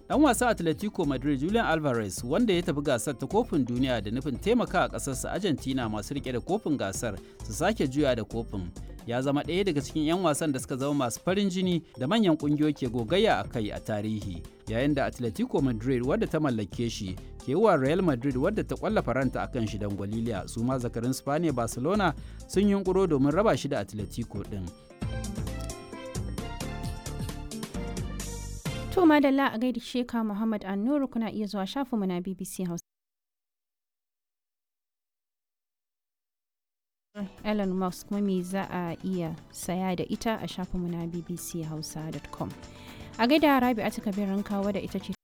Dan wasa Atletico Madrid Julian Alvarez wanda ya tafi gasar ta kofin duniya da nufin taimaka a ƙasarsa Argentina masu rike da kofin gasar su sake juya da kofin. Ya zama ɗaya daga cikin 'yan wasan da suka zama masu farin jini da manyan ƙungiyoyi ke gogayya a kai a tarihi. Yayin da Atletico Madrid wadda ta mallake shi ke wa Real Madrid wadda ta kwalla faranta akan shi dan Gwaliliya su ma zakarin Spaniya Barcelona sun yunkuro domin raba shi da Atletico ɗin. To madalla a gaida Sheka Muhammad Annuru kuna iya zuwa shafinmu na BBC Hausa. Elon Musk mami za a iya saya da ita a shafinmu na bbchausa.com. A gaida Rabi a kabirin kawo da ita ce